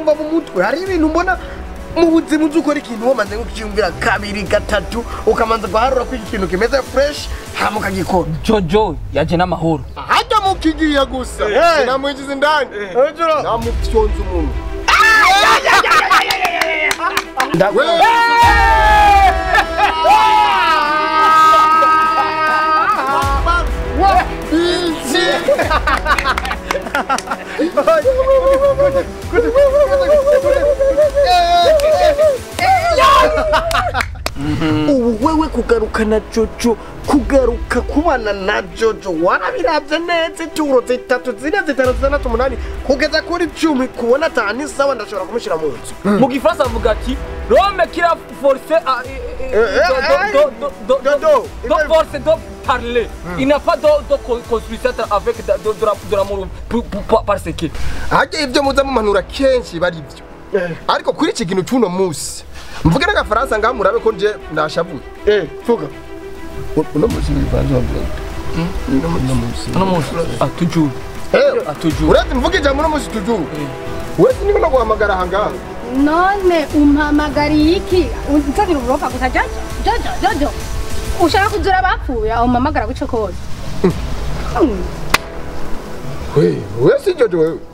numva mu mutwe hari ibintu mbona mu buzima uzi ukora ikintu wamaze nko kukiyumvira kabiri gatatu ukamanza guharura ko iki kintu kimeze fresh hama ukagikora jojo yaje n'amahoro hajya mukigiye gusa Eh. sinamwinjiza indani hejuru namufyonza umuntu ndagwe ubu wewe kugaruka na jojo kugaruka kubana na jojo warabiravye neza ituro zitatu zine zitanu zitandatu umunani kugeza kuri cumi kubona atanu isawa ndashobora kumushira mu nzu mu gifaransa avuga ati rome kira force a- e- e- Eh, eh, do- do- do- do- Dodo, do- do il- force de parler il n'a pas de de co- construire ça avec de de- de la- de l'amour pour- pour- parce que hajya ibyo muza mumanura kenshi bari byo ariko kuri iki kintu cy'uno munsi mvuge n'agafaransa ngaho murabe ko nje nashavuye eh vuga uno munsi bivanze bavuga uno munsi uno munsi ah toujours ah toujours uretse mvuge ijambo uno munsi tujuru wese niko no guhamagara aha ngaha none umpamagariye iki unsagira uburofa gusa jojo jojo jojo ushaka kuzura abapfuye aho umpamagara guco kose we wese jojo wewe